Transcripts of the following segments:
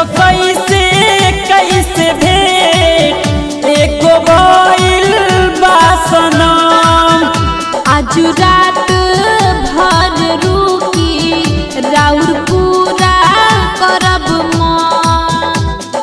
देखो कैसे कैसे भेट एको भइल बा सनम आज रात भर रुकी राउर पूरा करब मन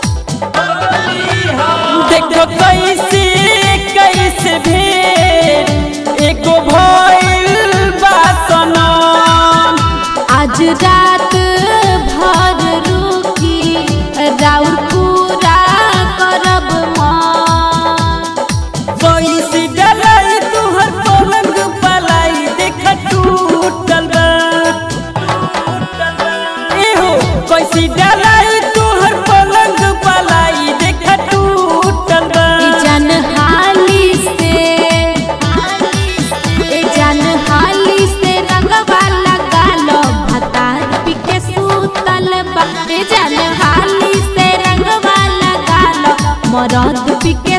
देखो कैसे कैसे भेट एको भइल बा सनम आज रात भर रुकी राउर पूरा करब मन कैसे डलाई तुहर पलंग पलाई देख टूटल बा एहो कैसे डलाई तुहर पलंग पलाई देख टूटल बा ए जान हाली से ए जान हाली से रंगवा लगा लो भतार पिके सूतल बा ए जान हाली से रंगवा लगा लो मरद पिके